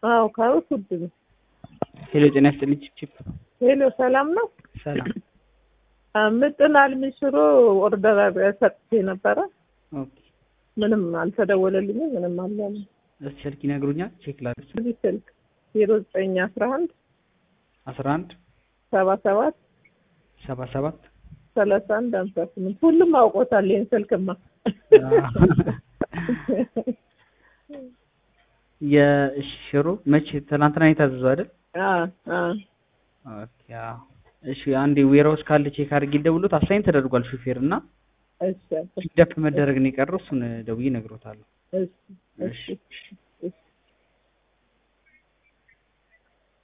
አዎ ካሮት ውድ ነው። ሄሎ ጤና ይስጥልኝ ቺፕ ሄሎ ሰላም ነው? ሰላም ምጥን አልሚ ሽሮ ኦርደር ሰጥቼ ነበረ። ኦኬ ምንም አልተደወለልኝም። ምንም አላለም። እስኪ ስልክ ይነግሩኛል ቼክ ላድርግ እዚህ ስልክ ዜሮ ዘጠኝ አስራ አንድ አስራ አንድ ሰባ ሰባት ሰባ ሰባት ሰላሳ አንድ ሀምሳ ስምንት ሁሉም አውቆታል። ይህን ስልክማ የሽሮ መቼ ትናንትና የታዘዘው አይደል? አዎ አዎ ኦኬ አዎ። እሺ አንዴ ዌራውስ ካለ ቼክ አድርጌ ደውሎት አሳይን ተደርጓል ሹፌር እና እሺ ፒክዳፕ መደረግ ነው የቀረው። እሱን ደውዬ እነግሮታለሁ። እሺ እሺ